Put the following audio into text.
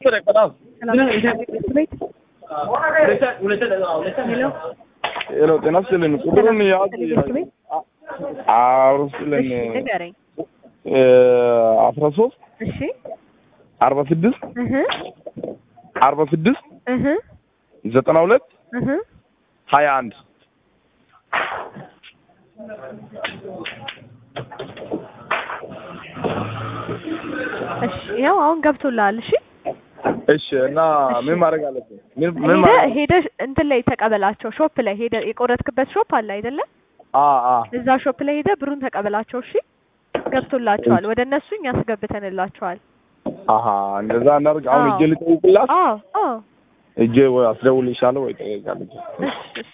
ሄሎ ጤና ይስጥልኝ። ቁጥሩን ያዝ አውርስልን ንገረኝ። አስራ ሶስት እሺ አርባ ስድስት እህ አርባ ስድስት እህ ዘጠና ሁለት እህ ሀያ አንድ እሺ ያው አሁን ገብቶልሃል። እሺ እሺ እና ምን ማድረግ አለብን? ምን ምን ሄደ ማድረግ ሄደ እንትን ላይ ተቀበላቸው። ሾፕ ላይ ሄደ የቆረጥክበት ሾፕ አለ አይደለ? አ አ እዛ ሾፕ ላይ ሄደ ብሩን ተቀበላቸው። እሺ ገብቶላቸዋል። ወደ እነሱ እኛ አስገብተንላቸዋል። አሀ እንደዛ እናድርግ። አሁን አዎ። እጄ ልጠይቅላት አዎ አዎ እጄ ወይ አስደውልልሻለሁ ወይ ጠይቃለች። እሺ እሺ